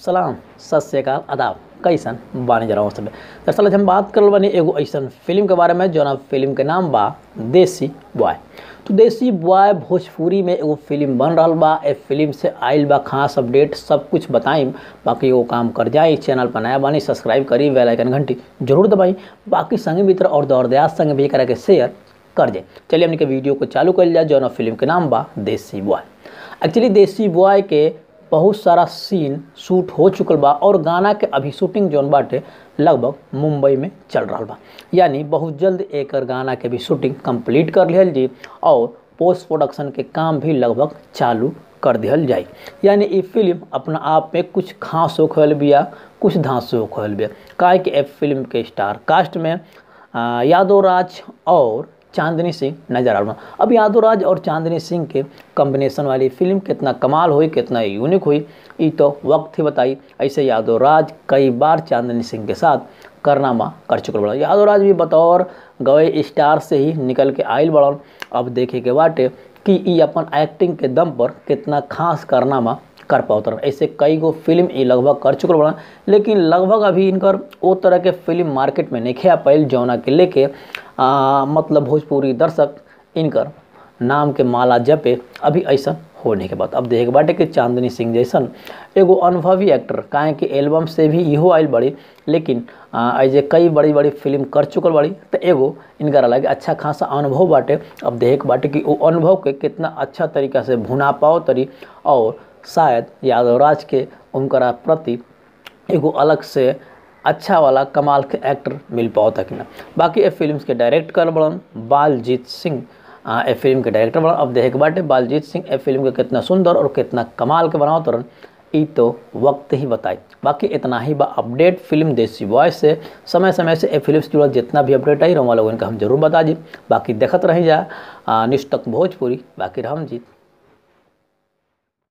सलाम सत श्रीकाल आदाब कैसन बानी जरा सब दरअसल आज हम बात करल बानी एगो ऐसन फिल्म के बारे में जौना फिल्म के नाम बा देसी बॉय तो देसी बॉय भोजपुरी में एगो फिल्म बन रहल बा ए फिल्म से आइल बा खास अपडेट सब कुछ बताइम बाकी एगो काम कर जाए चैनल पर नया बानी सब्सक्राइब करी बेल आइकन घंटी जरूर दबाई बाकी संगे मित्र और दौर दयाज संगे भी करा के शेयर कर जाए चलिए हमने के वीडियो को चालू कर लिया जौना फिल्म के नाम बा देसी बॉय एक्चुअली देसी बॉय के बहुत सारा सीन शूट हो चुकल बा और गाना के अभी शूटिंग जौन बाटे लगभग मुंबई में चल रहा बा यानी बहुत जल्द एक गाना के भी शूटिंग कंप्लीट कर लिहल जी और पोस्ट प्रोडक्शन के काम भी लगभग चालू कर दिहल जाई यानी ये फिल्म अपना आप में कुछ खास हो खोल बिया कुछ धांसो हो खोल बिया काहे कि ए फिल्म के स्टार कास्ट में आ, यादव राज और चांदनी सिंह नजर आ रहा अब यादव राज और चांदनी सिंह के कॉम्बिनेशन वाली फिल्म कितना कमाल हुई कितना यूनिक हुई ये तो वक्त ही बताई ऐसे यादव राज कई बार चांदनी सिंह के साथ करनामा कर चुकल बड़ा यादव राज भी बतौर गए स्टार से ही निकल के आयल बड़न अब देखे के बाटे कि ई अपन एक्टिंग के दम पर कितना खास करनामा कर पाओ ऐसे कई गो फिल्म ये लगभग कर चुकल बड़ा लेकिन लगभग अभी इनकर वो तरह के फिल्म मार्केट में नहीं आ पाइल जौना के लेके आ, मतलब भोजपुरी दर्शक इनकर नाम के माला जपे अभी ऐसा होने के बाद अब देखे के बाटे कि चांदनी सिंह जैसन एगो अनुभवी एक्टर काहे कि एल्बम से भी इहो आयल बड़ी लेकिन ऐसे कई बड़ी बड़ी फिल्म कर चुकल बड़ी तो एगो इनकर अलग अच्छा खासा अनुभव बाटे अब देखे के बाटे कि वो अनुभव के कितना अच्छा तरीका से भुना पाओ तरी और शायद यादव राज के उनकरा प्रति एगो अलग से अच्छा वाला कमाल के एक्टर मिल पाओ तक ना बाकी ए फिल्म के डायरेक्ट कर बड़न बालजीत सिंह ए फिल्म के डायरेक्टर बड़न अब देखे के बाटे बालजीत सिंह ए फिल्म के कितना सुंदर और कितना कमाल के बनाओ तरन ई तो वक्त ही बताई बाकी इतना ही बा अपडेट फिल्म देसी बॉय से समय समय से ए फिल्म से जुड़ल जितना भी अपडेट आई रहा लोगों का हम जरूर बता दी बाकी देखत रही जा निष्ठक भोजपुरी बाकी हम जीत